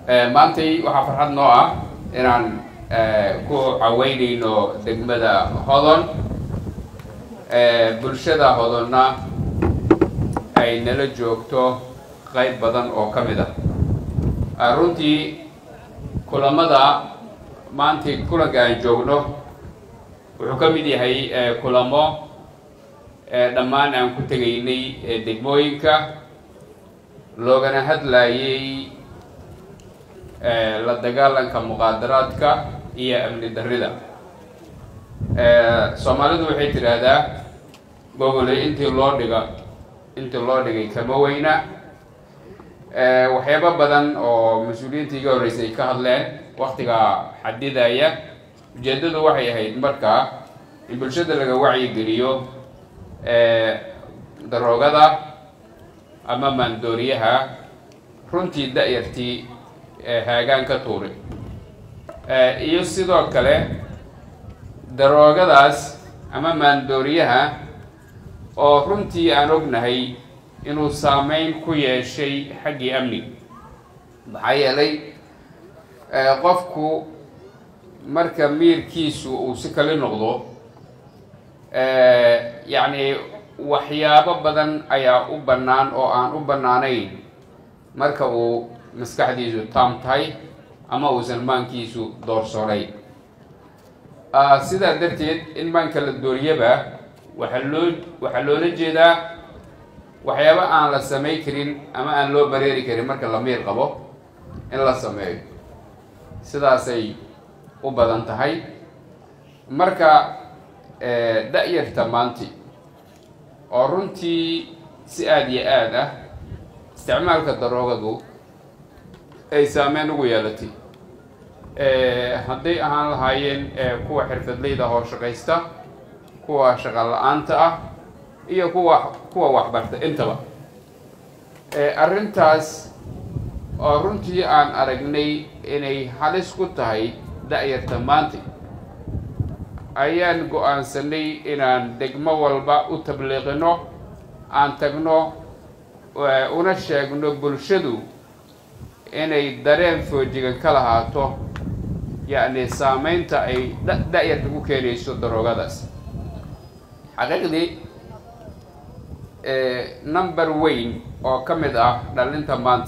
maantay waxaa farxad noo ah inaan ku caweyneyno degmada hodon bulshada hodonna ay nala joogto qayb badan oo ka mid ah runtii kulamada maantay kulanka aan joogno wuxuu ka mid yahay kulamo dhammaan aan ku tegaynay degmooyinka loogana hadlayay la dagaalanka muqaadaraadka iyo amni darrida soomaalidu waxay tidhaahdaa gogoley intii loo dhiga intii loo dhigay kama weyna waxyaabo badan oo mas-uuliyiinta iga horreysay ka hadleen waktigaa xadidaya ujeeddadu waxay ahayd markaa in bulshada laga wacyigeliyo daroogada ama maandooriyaha runtii da-yartii haagaan ka tuuri iyo sidoo kale daroogadaas ama maandooriyaha oo runtii aan ognahay inuu saameyn ku yeeshay xaggii amniga maxaa yeelay qofku marka miirkiisu uu si kali noqdo yacni waxyaabo badan ayaa u bannaan oo aan u bannaanayn marka uu maskaxdiisu taam tahay ama uusan maankiisu doorsoonayn sidaa darteed in maanka la dooriyaba waxaa loo waxaa loola jeedaa waxyaabo aan la samay karin ama aan loo bareeri karin marka la miir qabo in la sameeyo sidaasay u badan tahay marka da-yarta maanti oo runtii si aada iyo aad ah isticmaalka daroogadu ay saameyn ugu yeelatay hadday ahaan lahaayeen kuwa xirfadleyda hoo shaqaysta kuwa shaqa la-aanta ah iyo kuwa kuwa waxbarta intaba arrintaas oo runtii aan aragnay inay halis ku tahay da-yarta maanta ayaan go-aansanay inaan degmo walba u tabliiqino aan tagno una sheegno bulshadu inay dareen foojigan ka lahaato yacni saameynta ay da-yarta ku keenayso daroogadaas xaqiiqdii number weyn oo ka mid ah dhalinta maanta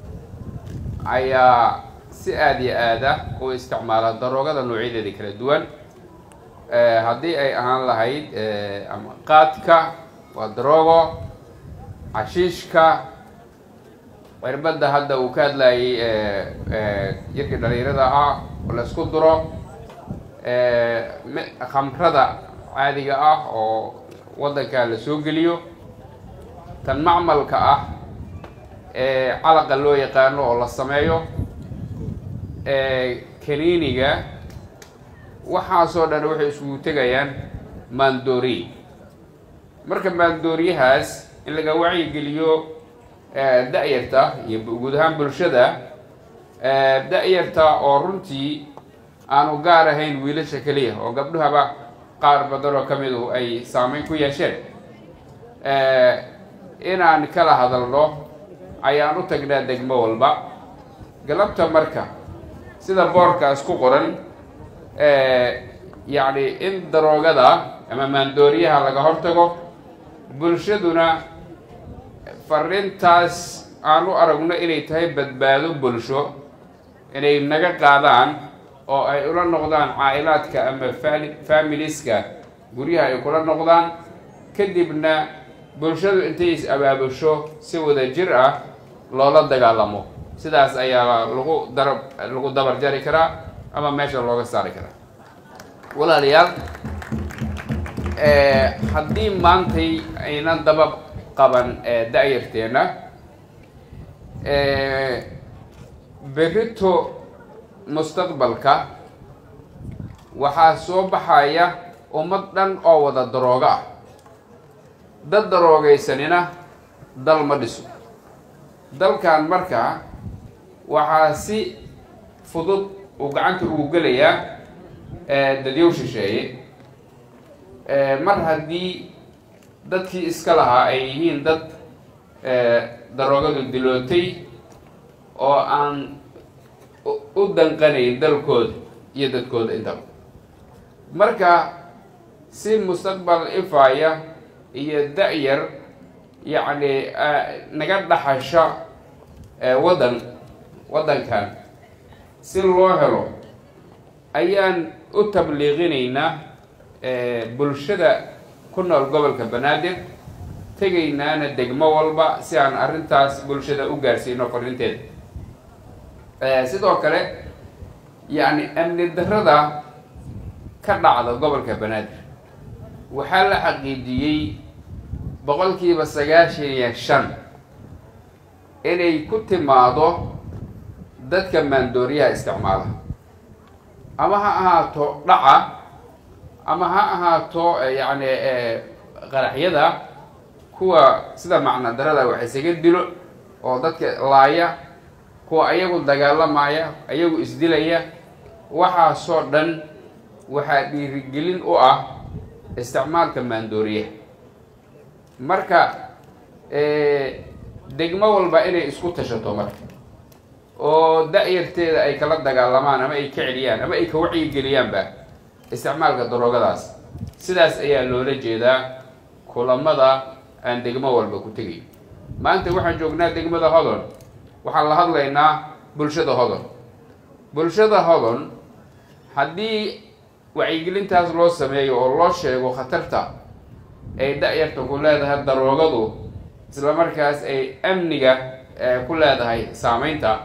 ayaa si aada iyo aada u isticmaala daroogada noocyadeeda kala duwan haddii ay ahaan lahayd ama qaadka waa daroogo cashiishka cirbadda hadda uu ka hadlayay yarkii dhalinyarada ahaa oo la isku duro khamrada caadiga ah oo waddanka la soo geliyo tan macmalka ah ee calaqa loo yaqaano oo la sameeyo kaniiniga waxaasoo dhan waxay isugu tegayaan maandooriy marka maandooriyahaas in laga wacyigeliyo da-yarta iyo guud ahaan bulshada da-yarta oo runtii aanu gaar ahayn wiilasha keliya oo gabdhahaba qaar badan oo ka midu ay saameyn ku yeesheen inaan kala hadalno ayaan u tagnaa degmo walba galabta marka sida boorkaas ku qoran yacni in daroogada ama maandooriyaha laga hortago bulshaduna fariintaas aan u aragno inay tahay badbaado bulsho inay naga qaadaan oo ay ula noqdaan caa'ilaadka ama familiska guryaha ay kula noqdaan kadibna bulshadu intay is abaabusho si wada jir ah loola dagaalamo sidaas ayaa lagu darab lagu dabar jari karaa ama meesha looga saari karaa walaalayaal haddii maantay aynan daba qaban da-yarteena berito mustaqbalka waxaa soo baxaya ummad dhan oo wada daroogo ah dad daroogaysanina dal ma dhiso dalkan markaa waxaa si fudud uu gacanta ugu gelayaa dadyow shisheeye mar haddii dadkii iska lahaa ay yihiin dad daroogadu dilootay oo aan u danqanayn dalkooda iyo dadkooda intaba marka si mustaqbal ifaaya iyo da-yar yacni naga dhaxasha waddan waddankan si loo helo ayaan u tabliiqinaynaa bulshada ku nool gobolka banaadir tegaynaana degmo walba si aan arrintaas bulshada u gaarsiino fariinteeda sidoo kale yacni amni darrada ka dhacda gobolka banaadir waxaa la xaqiijiyey boqolkiiba sagaashan iyo shan inay ku timaado dadka maandooriyaha isticmaala ama ha ahaato dhaca ama ha ahaato yacni qaraxyada kuwa sida macna darada wax isaga dilo oo dadka laaya kuwa ayagu dagaalamaya ayagu isdilaya waxaasoo dhan waxaa dhiirigelin u ah isticmaalka maandooriyaha marka degmo walba inay isku tashato marka oo da-yarteeda ay kala dagaalamaan ama ay ka celiyaan ama ay ka wacyigeliyaanba isticmaalka daroogadaas sidaas ayaa loola jeedaa kulamada aan degmo walba ku tegayn maanta waxaan joognaa degmada hodon waxaan la hadlaynaa bulshada hodon bulshada hodon haddii wacyigelintaas loo sameeyo oo loo sheego khatarta ay da-yarta ku leedahay daroogadu isla markaas ay amniga ku leedahay saameynta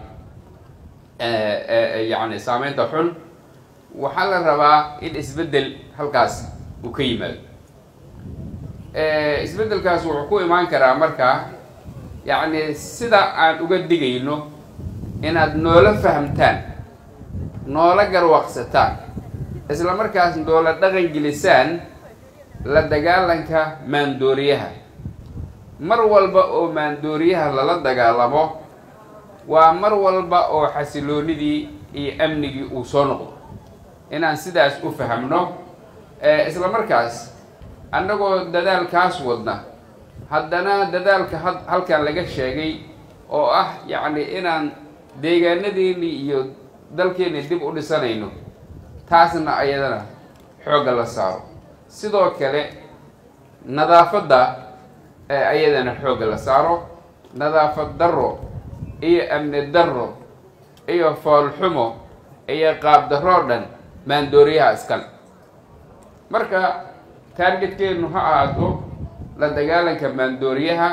yacni saameynta xun waxaa la rabaa in isbeddel halkaas uu ka yimaado isbeddelkaas wuxuu ku imaan karaa markaa yacni sida aan uga digayno inaad noola fahamtaan noola garwaaqsataan isla markaas noola dhaqan gelisaan la dagaalanka maandooriyaha mar walba oo maandooriyaha lala dagaalamo waa mar walba oo xasiloonidii iyo amnigii uu soo noqdo inaan sidaas u fahamno isla markaas annagoo dadaalkaas wadna haddana dadaalka ha halkan laga sheegay oo ah yacni inaan deegaanadeeni iyo dalkeeni dib u dhisanayno taasna ayadana xoogga la saaro sidoo kale nadaafadda ayadana xoogga la saaro nadaafad darro iyo amni darro iyo foolxumo iyo qaab darroo dhan maandooriyaha iskale marka taargetkeenu ha ahaato la dagaalanka maandooriyaha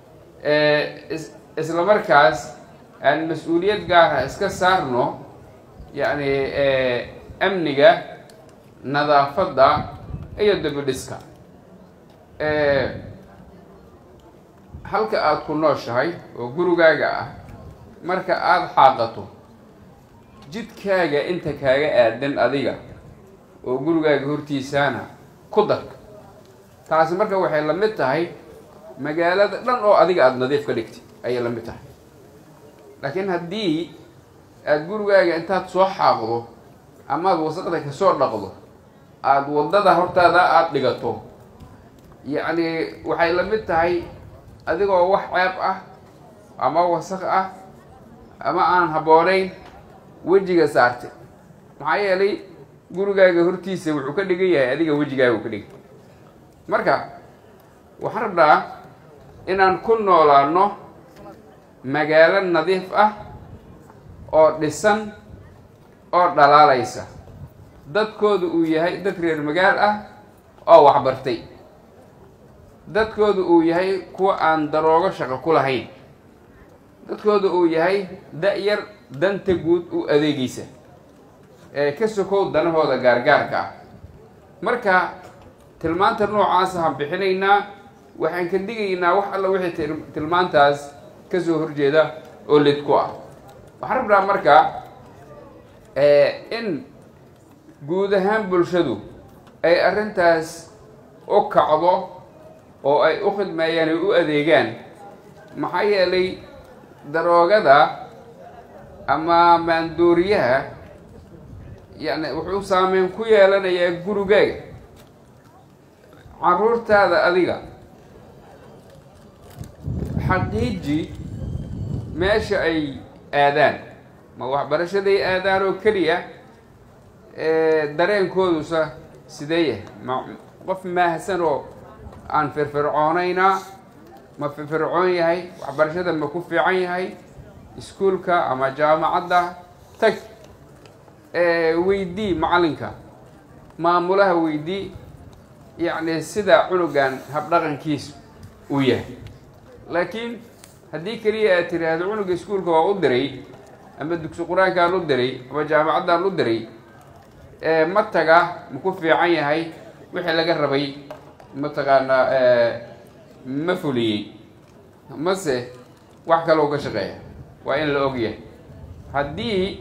isla markaas aan mas-uuliyad gaara iska saarno yacni amniga nadaafadda iyo dabidhiska halka aada ku nooshahay oo gurigaaga ah marka aada xaaqato jidkaaga inta kaaga aadan adiga oo gurigaaga hortiisaana ku darka taasi marka waxay la mid tahay magaalada dhan oo adiga aada nadiif ka dhigtay ayay la mid tahay laakiin haddii aada gurigaaga intaad soo xaaqdo amaad wasaqda kasoo dhaqdo aada waddada hortaada aada dhigato yacni waxay la mid tahay adigoo wax ceeb ah ama wasaq ah ama aan habboonayn wejiga saartay maxaa yeelay gurigaaga hortiisa wuxuu ka dhigan yahay adiga wejigaaga uu ka dhigan marka waxaan rabnaa inaan ku noolaano magaalo nadiif ah oo dhisan oo dhalaalaysa dadkoodu uu yahay dad reer magaal ah oo waxbartay dadkoodu uu yahay kuwa aan daroogo shaqo ku lahayn dadkooda uu yahay da-yar danta guud u adeegaysa ee ka sokow danahooda gaargaarka ah marka tilmaanta noocaasa han bixinaynaa waxaan ka digaynaa wax alla wixii tilmaantaas ka soo horjeeda oo lid ku ah waxaan rabnaa marka in guud ahaan bulshadu ay arrintaas u kacdo oo ay u khidmeeyaan ay u adeegaan maxaa yeelay daroogada ama maandooriyaha yani wuxuu saameyn ku yeelanayaa gurigaaga caruurtaada adiga xaqiiji meesha ay aadaan ma waxbarashaday aadaan oo keliya dareenkoodusa sidee yahay ma qof maahsan oo aan firfircoonaynaa ma firfircoon yahay waxbarashada ma ku fiican yahay iskuulka ama jaamacadda tag weydii macalinka maamulaha weydii yacni sida cunugan habdhaqankiisu uu yahay laakiin haddii keliya aad tiraahdo cunuga iskuulka waa u diray ama dugsi qur-aankaan u diray ama jaamacaddaan u diray ma taga ma ku fiican yahay wixii laga rabay mataqaanaa ma fuliyey mase wax kaloo ka shaqeeya waa in la ogyahay haddii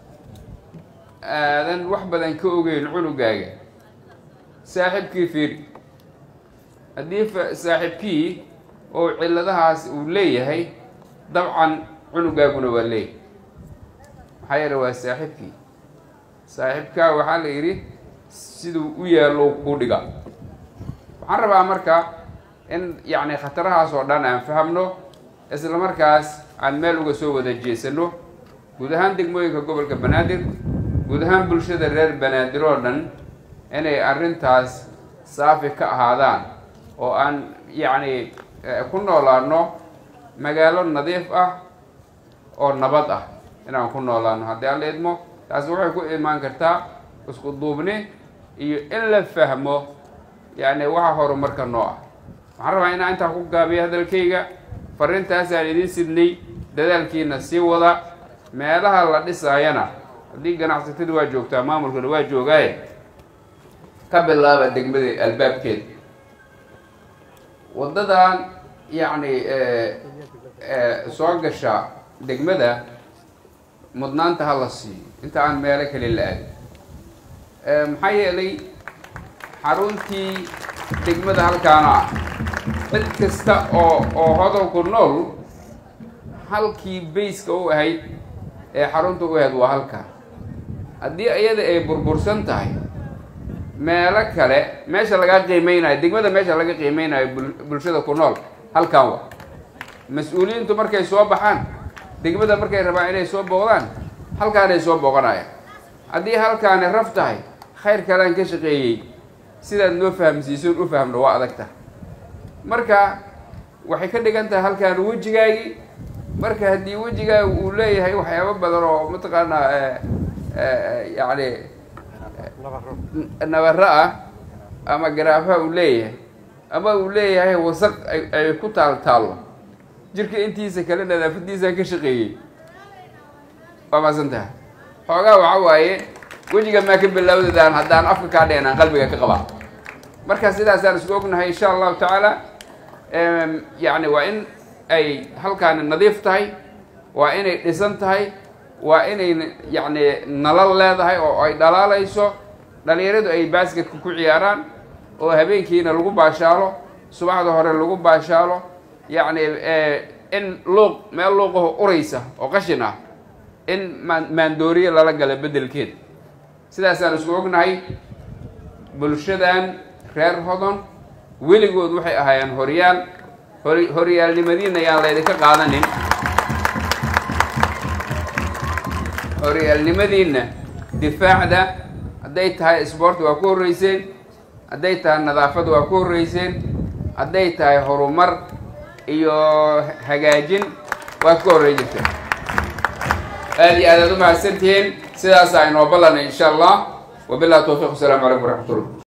aadan wax badan ka ogeyn cunugaaga saaxiibkii fiiri haddii saaxiibkii oo cilladahaas uu leeyahay dabcan cunugaaguna waa leeyahay maxaa yeele waa saaxiibkii saaxiibkaa waxaa la yidhi siduu u yaallo ku dhiga waxaan rabaa marka in yacni khatarahaas oo dhan aan fahamno isla markaas aan meel uga soo wada jeesano guud ahaan degmooyinka gobolka banaadir guud ahaan bulshada reer banaadir oo dhan inay arrintaas saafi ka ahaadaan oo aan yacni ku noolaano magaalo nadiif ah oo nabad ah inaan ku noolaano haddii aan la idmo taasi waxay ku imaan kartaa isku duubni iyo in la fahmo yacni waxa horumarka noo ah waxaan rabaa inaan intaa ku gaabiyo hadalkayga farrintaasaan idiin sidnay dadaalkiina sii wada meelaha la dhisaayana haddii ganacsatada waa joogtaa maamulkuna waa joogaaye ka bilaaba degmada albaabkeeda waddadan yacni soo gasha degmada mudnaanta ha la siiyo inta aan meelo kale la aadin maxaa yeelay xaruntii degmada halkaana ah cid kasta oo oo hodolku nool halkii bayska u ahayd ee xarunta u ahayd waa halkaa haddii iyada ay burbursan tahay meelo kale meesha laga qiimeynayo degmada meesha laga qiimeynayo bulshada ku nool halkan wa mas-uuliyiintu markay soo baxaan degmada markay rabaan inay soo booqdaan halkaanay soo booqanayaan haddii halkaani raf tahay khayr kalaan ka shaqeeyey sidaad noo fahamsiisoon u fahamno waa adag tahay marka waxay ka dhigan tahay halkaan wejigaagii marka haddii wejigaaga uu leeyahay waxyaabo badan oo mataqaanaa yacni nabaro ah ama garaafaha uu leeyahay ama uu leeyahay wasaq ay ku taal taallo jirka intiisa kale nadaafadiisaan ka shaqeeyey waa maasan tahay xoogaa waxa waaye wejiga maa ka bilaawdadaan haddaan afka kaa dheenaan qalbiga ka qabaa marka sidaasaan isku ognahay insha allahu tacaala yacni waa in ay halkaani nadiif tahay waa inay dhisan tahay waa inay yacni nalal leedahay oo ay dhalaalayso dhalinyaradu ay baasketka ku ciyaaraan oo habeenkiina lagu baashaalo subaxda hore lagu baashaalo yacni in luuq meel luuqaho uraysa oo qashin ah in maan maandooriye lala gala beddelkeeda sidaasaan isku ognahay bulshadan reer hodon weligood waxay ahaayeen horyaal hor horyaalnimadiina ayaan laydinka qaadanin horyaalnimadiina difaacda hadday tahay sport waa ku horreyseen hadday tahay nadaafad waa ku horreyseen hadday tahay horumar iyo hagaajin waa ka horrey jirta aada iyo aad aad u mahadsantihiin sidaasaa inoo ballanay insha allah wabillahi tawfiq wasalaamu calaykum waraxmat ullah